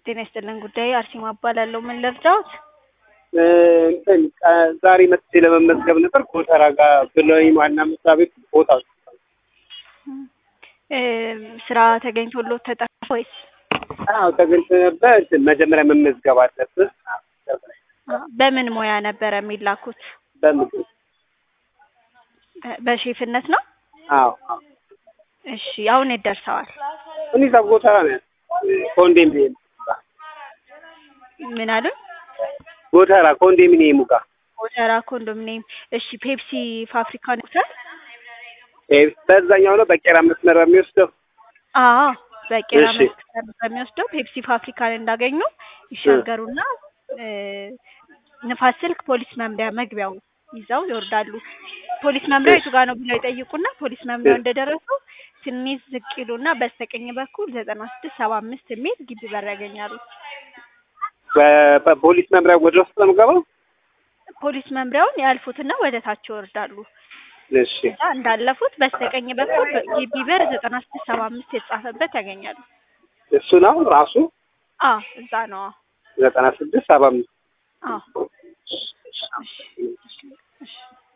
ጤና ይስጥልን ጉዳይ አርሴማ እባላለሁ። ምን ልርዳዎት? እንትን ዛሬ መጥቼ ለመመዝገብ ነበር ኮተራ ጋር ብለውኝ ዋና መስሪያ ቤት ቦታ እ ስራ ተገኝቶሎት ተጠራ ወይስ? አዎ ተገኝቶ ነበር። እንትን መጀመሪያ መመዝገብ አለብህ። በምን ሙያ ነበረ የሚላኩት? በምግብ በ- በሼፍነት ነው? አዎ አዎ። እሺ አሁን የት ደርሰዋል? እኔ እዛ ጎተራ ነው ያለው። ኮንዶሚኒየም ምን አሉን? ጎተራ ኮንዶሚኒየሙ ጋር ጎተራ ኮንዶሚኒየም። እሺ ፔፕሲ ፋብሪካ ነው? ይሄ በዛኛው ነው በቄራ መስመር በሚወስደው አዎ በቄራ እሺ። መስቀል በሚወስደው ፔፕሲ ፋብሪካን እንዳገኙ ይሻገሩና እ ንፋስ ስልክ ፖሊስ መምሪያ መግቢያው ይዘው ይወርዳሉ። ፖሊስ መምሪያ የቱ ጋር ነው ብለው ይጠይቁና ፖሊስ መምሪያው እንደደረሱ ትንሽ ዝቅ ይሉና በስተቀኝ በኩል ዘጠና ስድስት ሰባ አምስት የሚል ግቢ በር ያገኛሉ። በ- በፖሊስ መምሪያ ወደ ውስጥ ነው የምገባው። ፖሊስ መምሪያውን ያልፉትና ወደ ታች ይወርዳሉ። እሺ እዛ እንዳለፉት በስተቀኝ በኩል ግቢ በር ዘጠና ስድስት ሰባ አምስት የተጻፈበት ያገኛሉ። እሱ ነው ራሱ አ እዛ ነው። ዘጠና ስድስት ሰባ አምስት አ እሺ እሺ